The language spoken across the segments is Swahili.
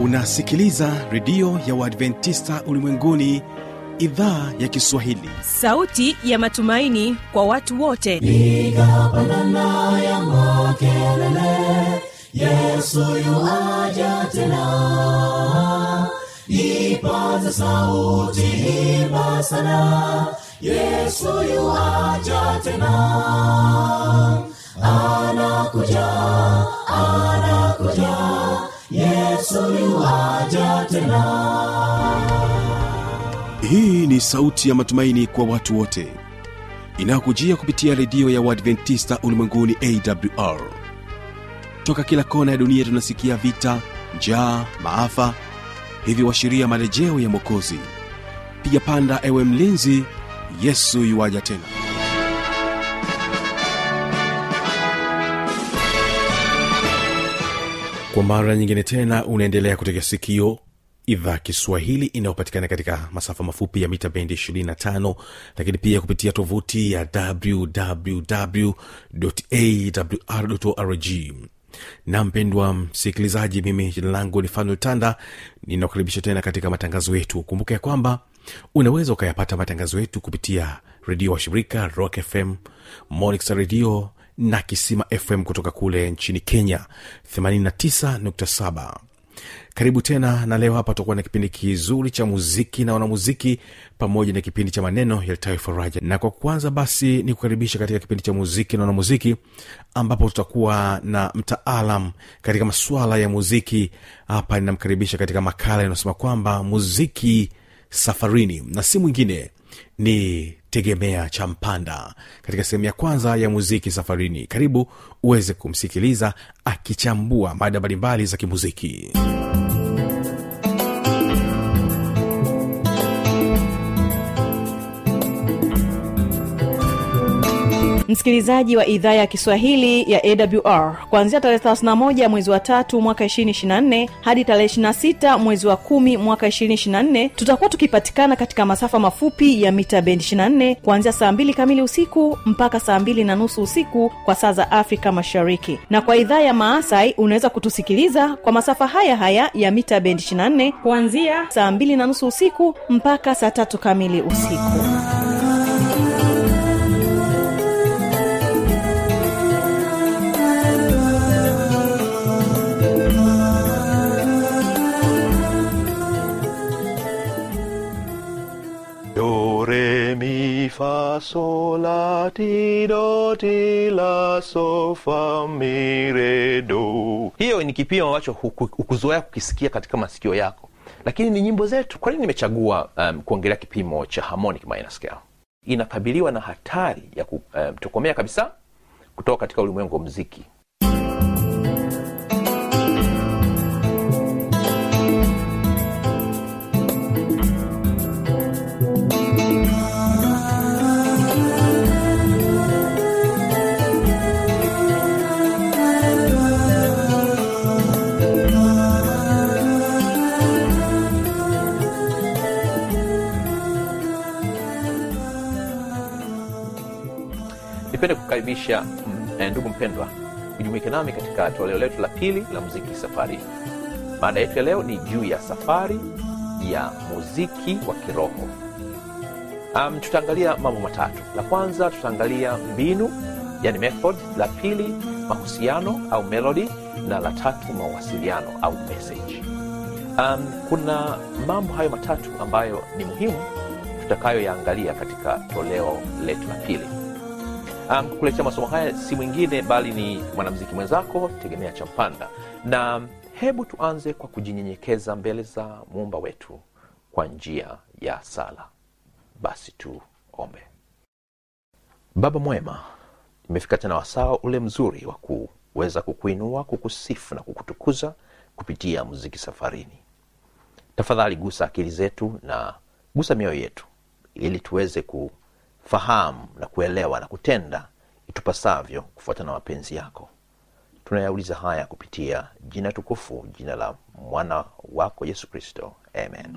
unasikiliza redio ya uadventista ulimwenguni idhaa ya kiswahili sauti ya matumaini kwa watu wote piga pandana ya makelele yesu yuaja tena ipaza sauti himba sana yesu yuaja tena anakuja anakuja yesu yuaja tena hii ni sauti ya matumaini kwa watu wote inayokujia kupitia redio ya uadventista ulimwenguni awr toka kila kona ya dunia tunasikia vita njaa maafa hivyo washiria marejeo ya mwokozi piga panda ewe mlinzi yesu yuwaja tena kwa mara nyingine tena unaendelea kutega sikio idhaa kiswahili inayopatikana katika masafa mafupi ya mita bendi 25 lakini pia kupitia tovuti ya wwwawrorg na mpendwa msikilizaji mimi jina langu ni fanuel tanda ninakukaribisha tena katika matangazo yetu kumbuka ya kwamba unaweza ukayapata matangazo yetu kupitia redio wa shirika rock fm monix redio na kisima fm kutoka kule nchini kenya 89.7 karibu tena na leo hapa tutakuwa na kipindi kizuri cha muziki na wanamuziki pamoja na kipindi cha maneno yalitayo faraja na kwa kwanza basi ni kukaribisha katika kipindi cha muziki na wanamuziki ambapo tutakuwa na mtaalam katika masuala ya muziki hapa ninamkaribisha katika makala inayosema kwamba muziki safarini na si mwingine ni tegemea cha mpanda katika sehemu ya kwanza ya muziki safarini karibu uweze kumsikiliza akichambua mada mbalimbali za kimuziki msikilizaji wa idhaa ya kiswahili ya awr kuanzia tarehe 31 mwezi wa tatu mwaka 224 hadi tarehe 26 mwezi wa kumi mwaka 224 tutakuwa tukipatikana katika masafa mafupi ya mita bendi 24 kuanzia saa 2 kamili usiku mpaka saa 2 na nusu usiku kwa saa za afrika mashariki na kwa idhaa ya maasai unaweza kutusikiliza kwa masafa haya haya ya mita bendi 24 kuanzia saa 2 na nusu usiku mpaka saa tatu kamili usiku Do, re, mi, fa, sol, la, ti, do, ti, la, so, fa, mi, re, do. hiyo ni kipimo ambacho huku- hukuzoea kukisikia katika masikio yako lakini ni nyimbo zetu kwa nini nimechagua um, kuongelea kipimo cha harmonic minor scale inakabiliwa na hatari ya kutokomea um, kabisa kutoka katika ulimwengu wa mziki nipende kukaribisha mm, eh, ndugu mpendwa kujumuika nami katika toleo letu la pili la muziki safari maada yetu ya leo ni juu ya safari ya muziki wa kiroho um, tutaangalia mambo matatu la kwanza tutaangalia mbinu yani method la pili mahusiano au melody na la tatu mawasiliano au message um, kuna mambo hayo matatu ambayo ni muhimu tutakayoyaangalia katika toleo letu la pili um, kukuletea masomo haya si mwingine bali ni mwanamziki mwenzako tegemea cha mpanda na hebu tuanze kwa kujinyenyekeza mbele za muumba wetu kwa njia ya sala basi tuombe baba mwema imefika tena wasaa ule mzuri wa kuweza kukuinua kukusifu na kukutukuza kupitia muziki safarini tafadhali gusa akili zetu na gusa mioyo yetu ili tuweze kufahamu na kuelewa na kutenda itupasavyo kufuatana na mapenzi yako tunayauliza haya kupitia jina tukufu jina la mwana wako yesu kristo amen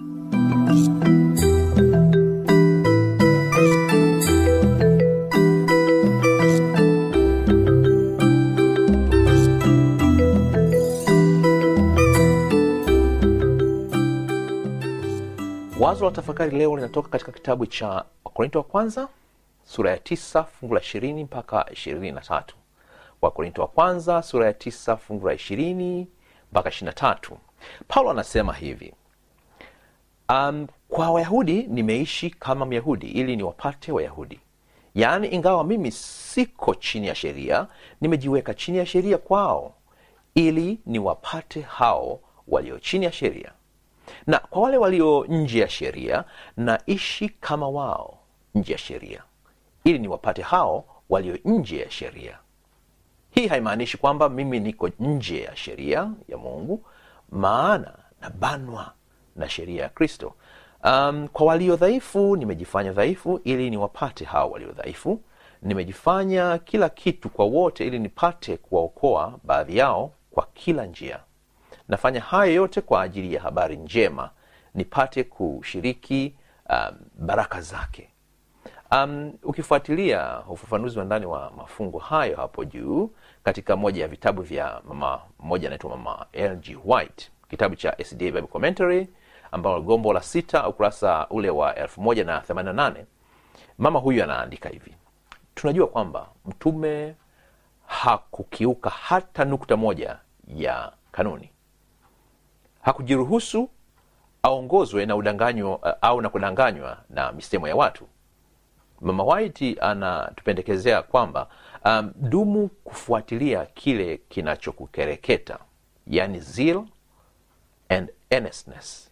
wazo la tafakari leo linatoka katika kitabu cha wakorinto wa kwanza sura ya tisa fungu la ishirini mpaka ishirini na tatu wakorinto wa kwanza sura ya tisa fungu la ishirini mpaka ishiri na tatu paulo anasema hivi um, kwa wayahudi nimeishi kama myahudi ili niwapate wayahudi yaani ingawa mimi siko chini ya sheria nimejiweka chini ya sheria kwao ili niwapate hao walio chini ya sheria na kwa wale walio nje ya sheria naishi kama wao nje ya sheria ili niwapate hao walio nje ya sheria hii haimaanishi kwamba mimi niko nje ya sheria ya mungu maana nabanwa na sheria ya kristo um, kwa walio dhaifu nimejifanya dhaifu ili niwapate hao walio dhaifu nimejifanya kila kitu kwa wote ili nipate kuwaokoa baadhi yao kwa kila njia nafanya hayo yote kwa ajili ya habari njema nipate kushiriki um, baraka zake um, ukifuatilia ufafanuzi wa ndani wa mafungo hayo hapo juu katika moja ya vitabu vya mama mmoja anaitwa mama lg white kitabu cha sda bible commentary ambalo gombo la sita ukurasa ule wa 188 mama huyu anaandika hivi tunajua kwamba mtume hakukiuka hata nukta moja ya kanuni hakujiruhusu aongozwe na udanganyo au na kudanganywa na misemo ya watu mama white anatupendekezea kwamba um, dumu kufuatilia kile kinachokukereketa yani zeal and earnestness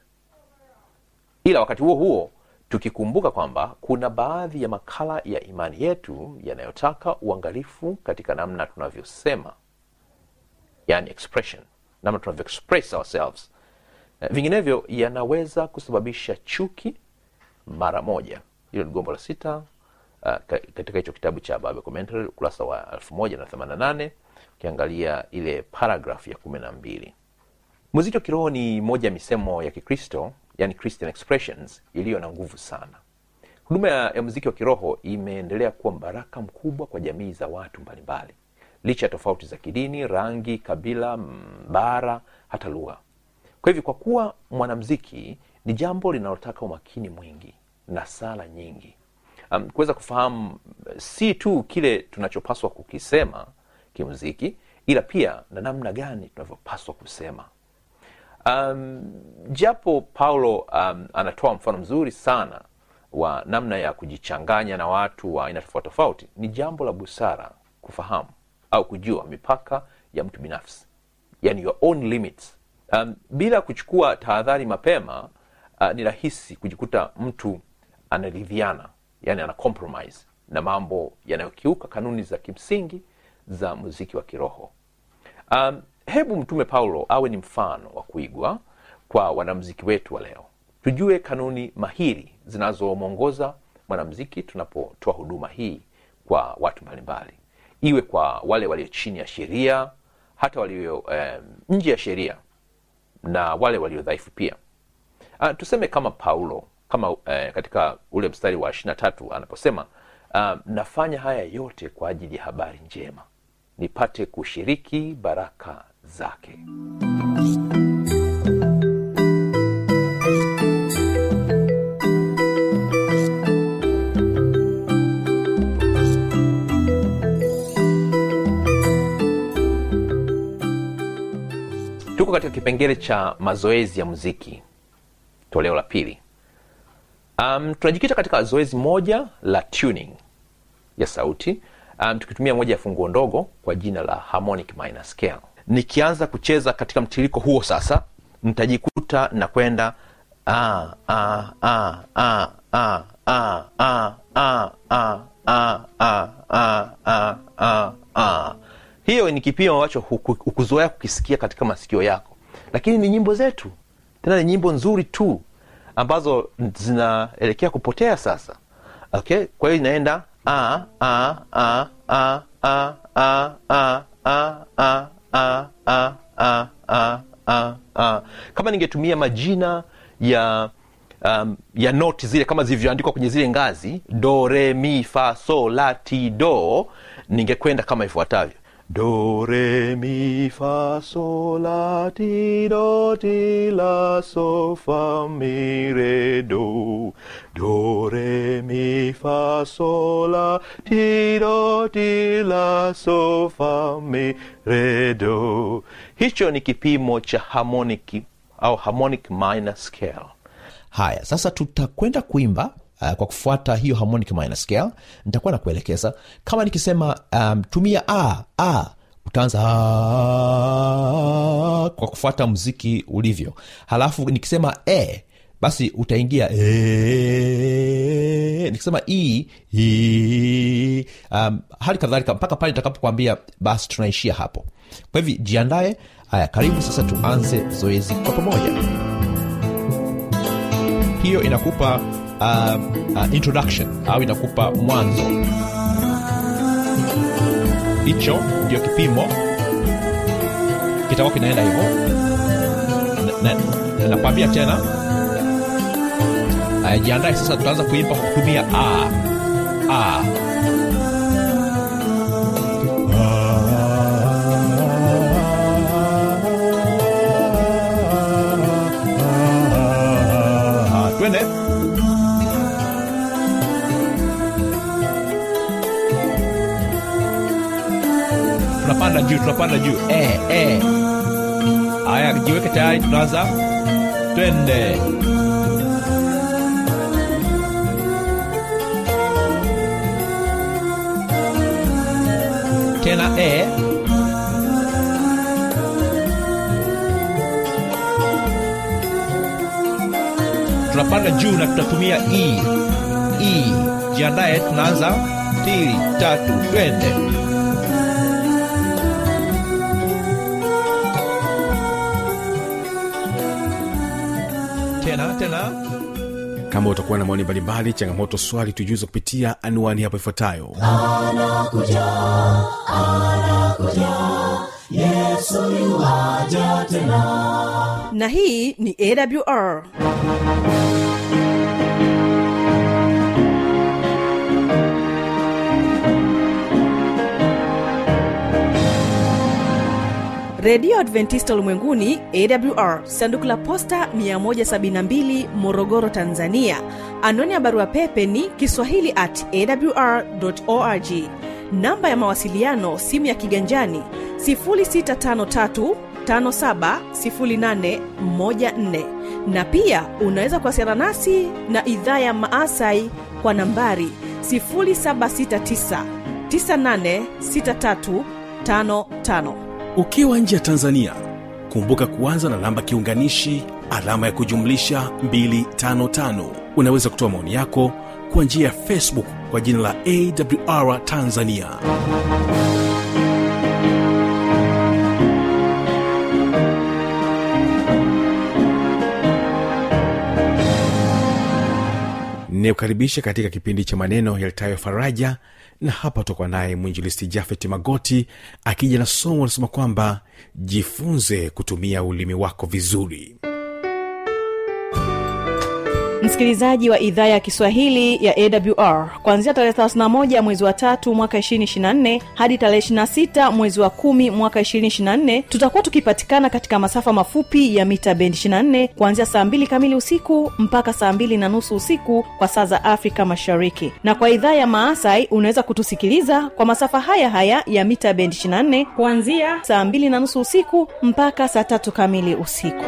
ila wakati huo huo tukikumbuka kwamba kuna baadhi ya makala ya imani yetu yanayotaka uangalifu katika namna tunavyosema yani expression namna tunavyo express ourselves Eh, vinginevyo yanaweza kusababisha chuki mara moja hilo ni gombo la sita uh, ka- katika hicho kitabu cha Bible commentary ukurasa wa 1088 ukiangalia ile paragraph ya kumi na mbili muziki wa kiroho ni moja ya misemo ya kikristo yani christian expressions iliyo na nguvu sana huduma ya, ya muziki wa kiroho imeendelea kuwa mbaraka mkubwa kwa jamii za watu mbalimbali licha ya tofauti za kidini rangi kabila mbara hata lugha kwa hivyo kwa kuwa mwanamziki ni jambo linalotaka umakini mwingi na sala nyingi um, kuweza kufahamu eh, si tu kile tunachopaswa kukisema kimuziki ila pia na namna gani tunavyopaswa kusema um, japo paulo um, anatoa mfano mzuri sana wa namna ya kujichanganya na watu wa aina tofauti tofauti ni jambo la busara kufahamu au kujua mipaka ya mtu binafsi yani your own limits um, bila kuchukua tahadhari mapema uh, ni rahisi kujikuta mtu anaridhiana yani ana compromise na mambo yanayokiuka kanuni za kimsingi za muziki wa kiroho um, hebu mtume paulo awe ni mfano wa kuigwa kwa wanamziki wetu wa leo tujue kanuni mahiri zinazomwongoza mwanamziki tunapotoa huduma hii kwa watu mbalimbali iwe kwa wale walio chini ya sheria hata walio um, nje ya sheria na wale walio dhaifu pia uh, tuseme kama paulo kama uh, katika ule mstari wa ishiri na tatu anaposema uh, nafanya haya yote kwa ajili ya habari njema nipate kushiriki baraka zake tuko katika kipengele cha mazoezi ya muziki toleo la pili um, tunajikita katika zoezi moja la tuning ya sauti um, tukitumia moja ya funguo ndogo kwa jina la harmonic minor scale nikianza kucheza katika mtiririko huo sasa nitajikuta na kwenda ah, ah, ah, ah, ah, ah, ah, ah, ah, ah, ah, ah, ah, ah, ah. hiyo ni kipimo ambacho huku- hukuzoea kukisikia katika masikio yako lakini ni nyimbo zetu tena ni nyimbo nzuri tu ambazo zinaelekea kupotea sasa okay kwa hiyo inaenda ah, ah, ah, ah, ah, ah, ah, ah, ah, ah, ah, ah, ah, ah, ah. kama ningetumia majina ya um, ya noti zile kama zilivyoandikwa kwenye zile ngazi do re mi fa so la ti do ningekwenda kama ifuatavyo do re mi fa sol la ti do ti la so fa mi re do do re mi fa sol la ti do ti la so fa mi re do hicho ni kipimo cha harmonic au harmonic minor scale haya sasa tutakwenda kuimba uh, kwa kufuata hiyo harmonic minor scale nitakuwa na kuelekeza kama nikisema um, tumia a a utaanza "Ah", kwa kufuata mziki ulivyo halafu nikisema e basi utaingia e, nikisema e, e, um, hali kadhalika mpaka pale nitakapokwambia basi tunaishia hapo kwa hivi jiandaye haya karibu sasa tuanze zoezi kwa pamoja hiyo inakupa uh, uh, introduction au inakupa mwanzo hicho ndio kipimo kitakuwa kinaenda hivyo Na- na- na- nakwambia tena Aya, jiandae sasa tutaanza kuimba kwa kutumia a a twende tunapanda juu tunapanda juu e, e. haya jiweke tayari tunaanza twende tena e tunapanda juu na tutatumia e e jiandaye tunaanza pili tatu twende tena tena kama utakuwa na maoni mbalimbali changamoto swali tujuze kupitia anwani hapo ifuatayo anakuja anakuja yesu yuwaja tena na hii ni awr redio adventista ulimwenguni awr sanduku la posta 172 morogoro tanzania anwani ya barua pepe ni kiswahili at awr org namba ya mawasiliano simu ya kiganjani 653 570814 na pia unaweza kuwasiliana nasi na idhaa ya maasai kwa nambari 769 986355 ukiwa nje ya tanzania kumbuka kuanza na namba kiunganishi alama ya kujumlisha 255 unaweza kutoa maoni yako kwa njia ya facebook kwa jina la awr tanzania ninayokaribisha katika kipindi cha maneno yalitayo faraja na hapa tutakuwa naye mwinjilisti jafet magoti akija na somo anasema kwamba jifunze kutumia ulimi wako vizuri msikilizaji wa idhaa ya kiswahili ya awr kuanzia tarehe 31 mwezi wa tatu mwaka 224 hadi tarehe 26 mwezi wa kumi mwaka 224 tutakuwa tukipatikana katika masafa mafupi ya mita bendi 24 kuanzia saa 2 kamili usiku mpaka saa 2 na nusu usiku kwa saa za afrika mashariki na kwa idhaa ya maasai unaweza kutusikiliza kwa masafa haya haya ya mita bendi 24 kuanzia saa 2 na nusu usiku mpaka saa tatu kamili usiku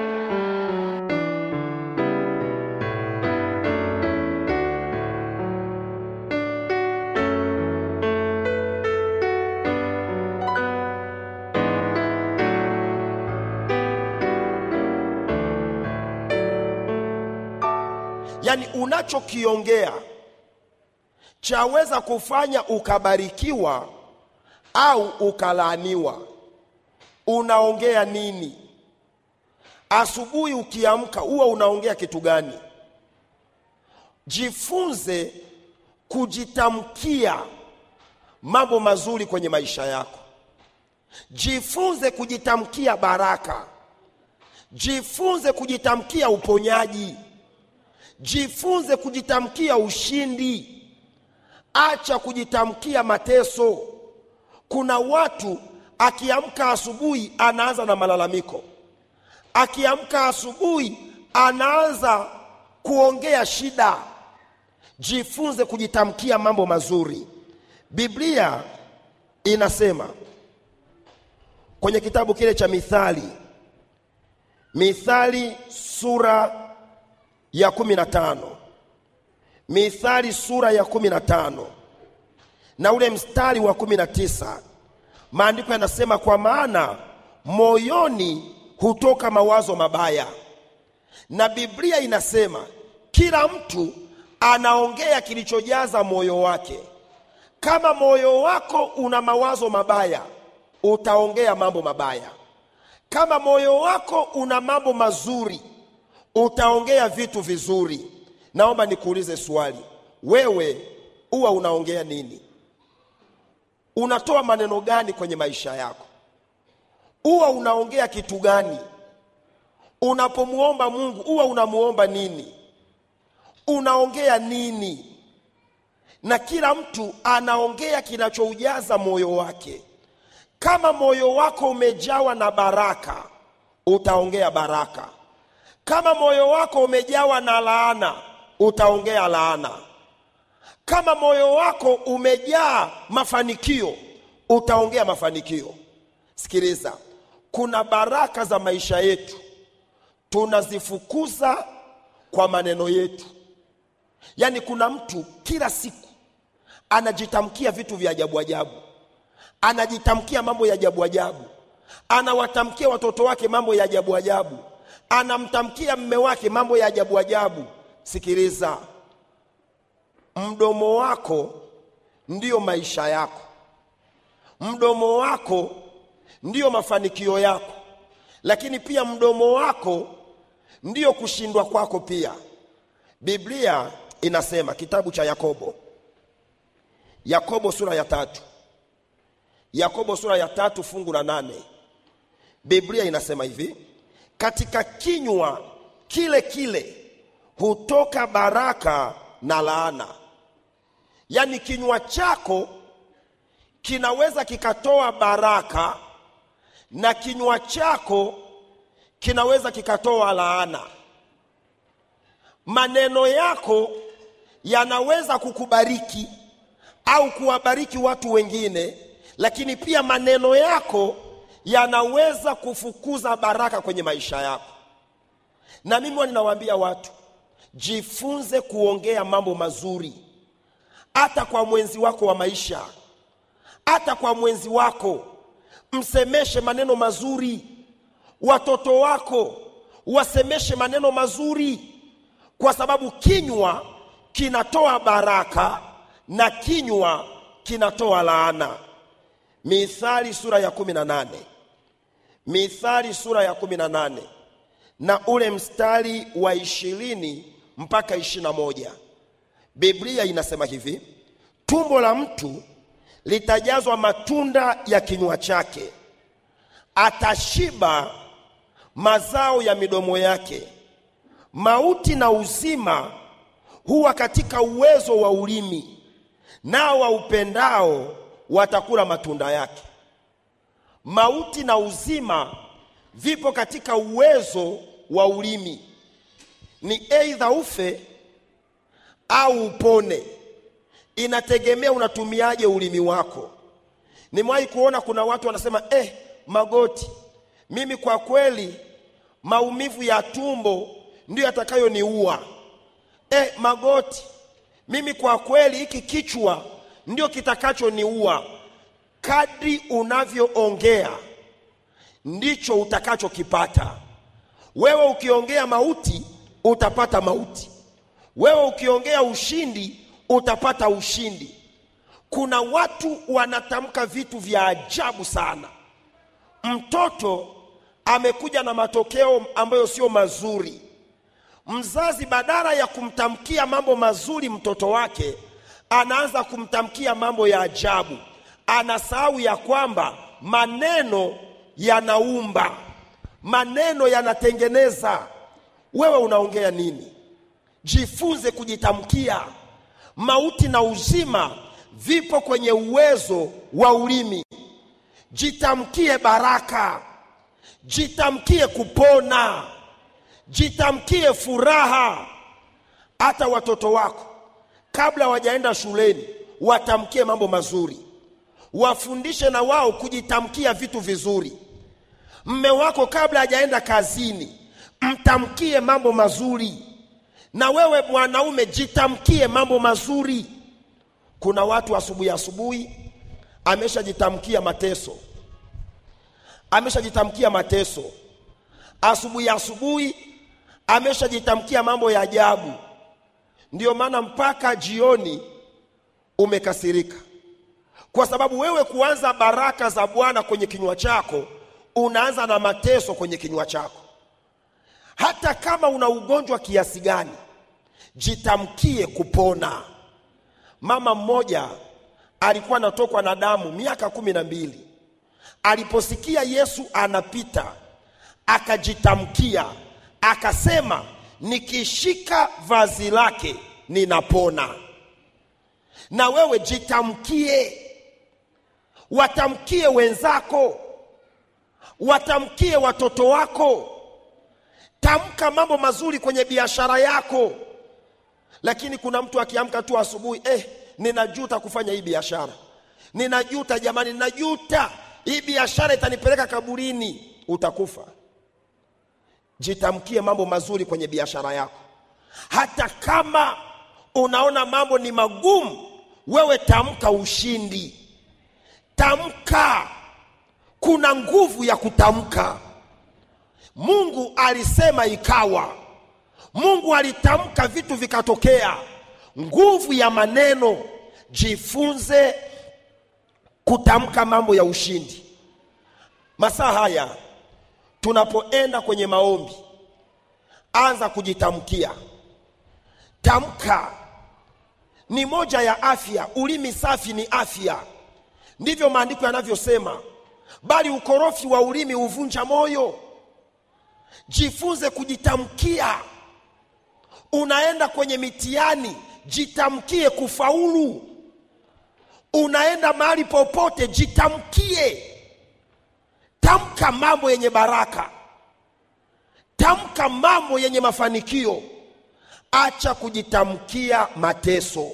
yaani unachokiongea chaweza kufanya ukabarikiwa au ukalaaniwa unaongea nini asubuhi ukiamka huwa unaongea kitu gani jifunze kujitamkia mambo mazuri kwenye maisha yako jifunze kujitamkia baraka jifunze kujitamkia uponyaji jifunze kujitamkia ushindi acha kujitamkia mateso kuna watu akiamka asubuhi anaanza na malalamiko akiamka asubuhi anaanza kuongea shida jifunze kujitamkia mambo mazuri biblia inasema kwenye kitabu kile cha mithali mithali sura ya kumi na tano mithali sura ya kumi na tano na ule mstari wa kumi na tisa maandiko yanasema kwa maana moyoni hutoka mawazo mabaya na biblia inasema kila mtu anaongea kilichojaza moyo wake kama moyo wako una mawazo mabaya utaongea mambo mabaya kama moyo wako una mambo mazuri utaongea vitu vizuri naomba nikuulize swali wewe huwa unaongea nini unatoa maneno gani kwenye maisha yako huwa unaongea kitu gani unapomwomba mungu huwa unamuomba nini unaongea nini na kila mtu anaongea kinachoujaza moyo wake kama moyo wako umejawa na baraka utaongea baraka kama moyo wako umejawa na laana utaongea laana kama moyo wako umejaa mafanikio utaongea mafanikio sikiliza kuna baraka za maisha yetu tunazifukuza kwa maneno yetu yaani kuna mtu kila siku anajitamkia vitu vya ajabu ajabu anajitamkia mambo ya ajabu ajabu anawatamkia watoto wake mambo ya ajabu ajabu anamtamkia mme wake mambo ya ajabu ajabu sikiliza mdomo wako ndiyo maisha yako mdomo wako ndiyo mafanikio yako lakini pia mdomo wako ndiyo kushindwa kwako pia biblia inasema kitabu cha yakobo yakobo sura ya tatu yakobo sura ya tatu fungu la nane biblia inasema hivi katika kinywa kile kile hutoka baraka na laana yaani kinywa chako kinaweza kikatoa baraka na kinywa chako kinaweza kikatoa laana maneno yako yanaweza kukubariki au kuwabariki watu wengine lakini pia maneno yako yanaweza kufukuza baraka kwenye maisha yako na mimi huwa ninawaambia watu jifunze kuongea mambo mazuri hata kwa mwenzi wako wa maisha hata kwa mwenzi wako msemeshe maneno mazuri watoto wako wasemeshe maneno mazuri kwa sababu kinywa kinatoa baraka na kinywa kinatoa laana mithali sura ya kumi na nane mithali sura ya kumi na nane na ule mstari wa ishirini mpaka ishirini na moja biblia inasema hivi tumbo la mtu litajazwa matunda ya kinywa chake atashiba mazao ya midomo yake mauti na uzima huwa katika uwezo wa ulimi nao waupendao watakula matunda yake mauti na uzima vipo katika uwezo wa ulimi ni eidha ufe au upone inategemea unatumiaje ulimi wako nimewahi kuona kuna watu wanasema eh, magoti mimi kwa kweli maumivu ya tumbo ndiyo yatakayoniua eh, magoti mimi kwa kweli hiki kichwa ndio kitakachoniua kadri unavyoongea ndicho utakachokipata wewe ukiongea mauti utapata mauti wewe ukiongea ushindi utapata ushindi kuna watu wanatamka vitu vya ajabu sana mtoto amekuja na matokeo ambayo sio mazuri mzazi badala ya kumtamkia mambo mazuri mtoto wake anaanza kumtamkia mambo ya ajabu anasahau ya kwamba maneno yanaumba maneno yanatengeneza wewe unaongea nini jifunze kujitamkia mauti na uzima vipo kwenye uwezo wa ulimi jitamkie baraka jitamkie kupona jitamkie furaha hata watoto wako kabla wajaenda shuleni watamkie mambo mazuri wafundishe na wao kujitamkia vitu vizuri mme wako kabla hajaenda kazini mtamkie mambo mazuri na wewe mwanaume jitamkie mambo mazuri kuna watu asubuhi asubuhi ameshajitamkia mateso ameshajitamkia mateso asubuhi asubuhi ameshajitamkia mambo ya ajabu ndiyo maana mpaka jioni umekasirika kwa sababu wewe kuanza baraka za bwana kwenye kinywa chako unaanza na mateso kwenye kinywa chako hata kama una ugonjwa kiasi gani jitamkie kupona mama mmoja alikuwa anatokwa na damu miaka kumi na mbili aliposikia yesu anapita akajitamkia akasema nikishika vazi lake ninapona na wewe jitamkie watamkie wenzako watamkie watoto wako tamka mambo mazuri kwenye biashara yako lakini kuna mtu akiamka tu asubuhi eh, ninajuta kufanya hii biashara ninajuta jamani ninajuta hii biashara itanipeleka kaburini utakufa jitamkie mambo mazuri kwenye biashara yako hata kama unaona mambo ni magumu wewe tamka ushindi tamka kuna nguvu ya kutamka mungu alisema ikawa mungu alitamka vitu vikatokea nguvu ya maneno jifunze kutamka mambo ya ushindi masaa haya tunapoenda kwenye maombi anza kujitamkia tamka ni moja ya afya ulimi safi ni afya ndivyo maandiko yanavyosema bali ukorofi wa ulimi huvunja moyo jifunze kujitamkia unaenda kwenye mitihani jitamkie kufaulu unaenda mahali popote jitamkie tamka mambo yenye baraka tamka mambo yenye mafanikio acha kujitamkia mateso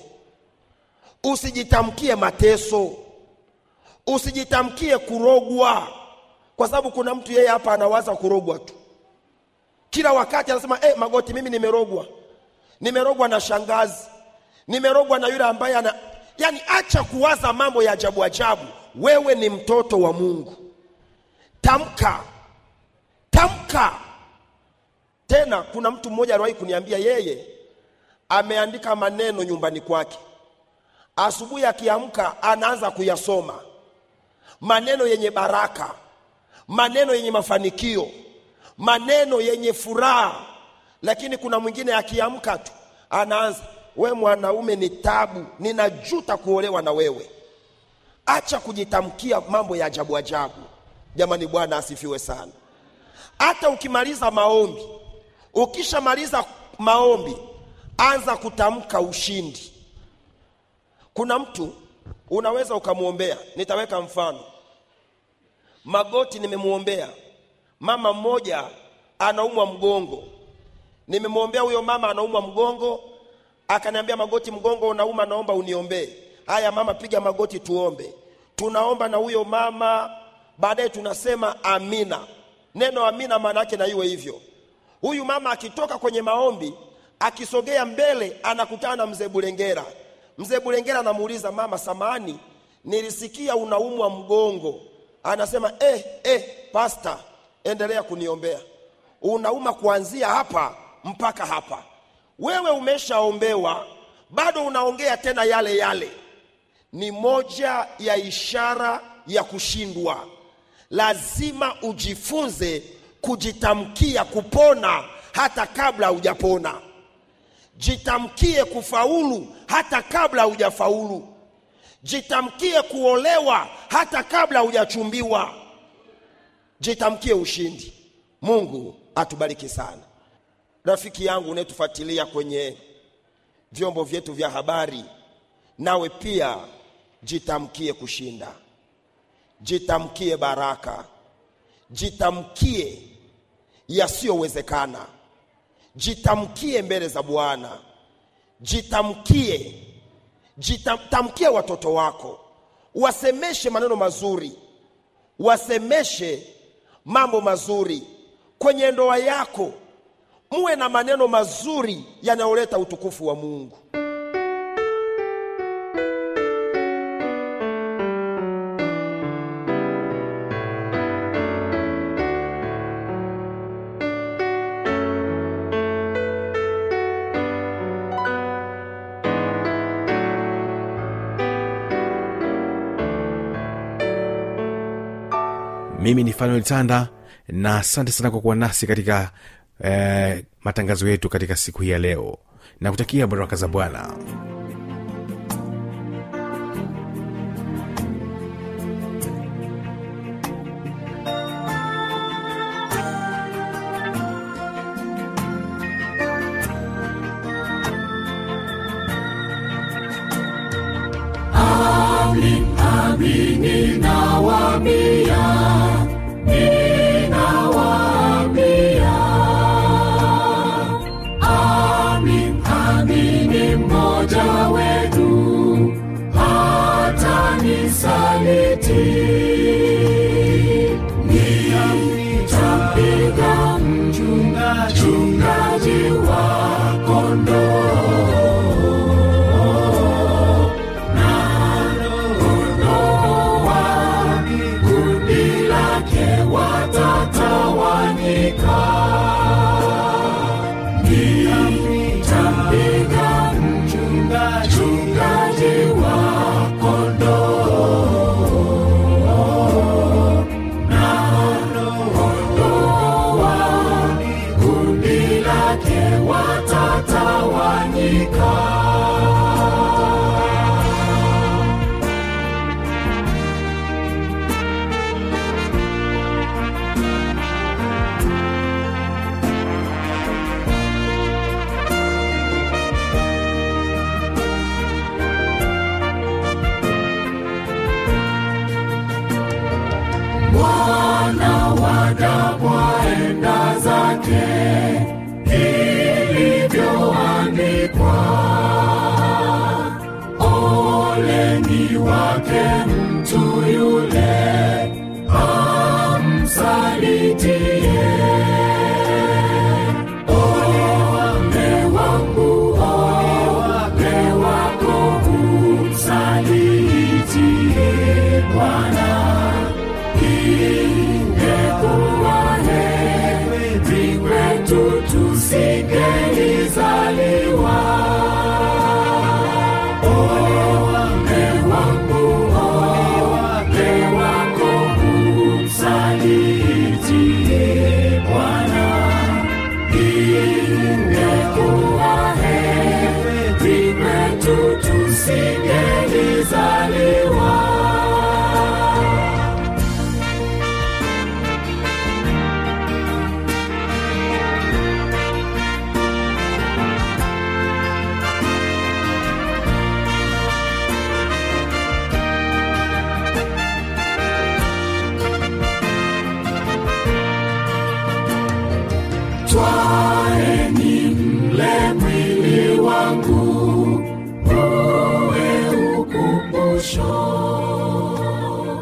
usijitamkie mateso usijitamkie kurogwa kwa sababu kuna mtu yeye hapa anawaza kurogwa tu kila wakati anasema eh, magoti mimi nimerogwa nimerogwa na shangazi nimerogwa na yule ambaye ana yani acha kuwaza mambo ya ajabu ajabu wewe ni mtoto wa mungu tamka tamka tena kuna mtu mmoja aliwahi kuniambia yeye ameandika maneno nyumbani kwake asubuhi akiamka anaanza kuyasoma maneno yenye baraka maneno yenye mafanikio maneno yenye furaha lakini kuna mwingine akiamka tu anaanza we mwanaume ni tabu ninajuta kuolewa na wewe acha kujitamkia mambo ya ajabu ajabu jamani bwana asifiwe sana hata ukimaliza maombi ukishamaliza maombi anza kutamka ushindi kuna mtu unaweza ukamwombea nitaweka mfano magoti nimemwombea mama mmoja anaumwa mgongo nimemwombea huyo mama anaumwa mgongo akaniambia magoti mgongo unauma naomba uniombee haya mama piga magoti tuombe tunaomba na huyo mama baadaye tunasema amina neno amina maana yake na iwe hivyo huyu mama akitoka kwenye maombi akisogea mbele anakutana na mzee bulengera mzee bulengera anamuuliza mama samani nilisikia unaumwa mgongo anasema eh, eh, pasta endelea kuniombea unauma kuanzia hapa mpaka hapa wewe umeshaombewa bado unaongea tena yale yale ni moja ya ishara ya kushindwa lazima ujifunze kujitamkia kupona hata kabla hujapona jitamkie kufaulu hata kabla hujafaulu jitamkie kuolewa hata kabla hujachumbiwa jitamkie ushindi mungu atubariki sana rafiki yangu unayetufuatilia kwenye vyombo vyetu vya habari nawe pia jitamkie kushinda jitamkie baraka jitamkie yasiyowezekana jitamkie mbele za bwana jitamkie jitamkie watoto wako wasemeshe maneno mazuri wasemeshe mambo mazuri kwenye ndoa yako muwe na maneno mazuri yanayoleta utukufu wa mungu mimi ni fanuel tanda na asante sana kwa kuwa nasi katika eh, matangazo yetu katika siku hii ya leo na kutakia baraka za bwana mmoja wetu hata nisaliti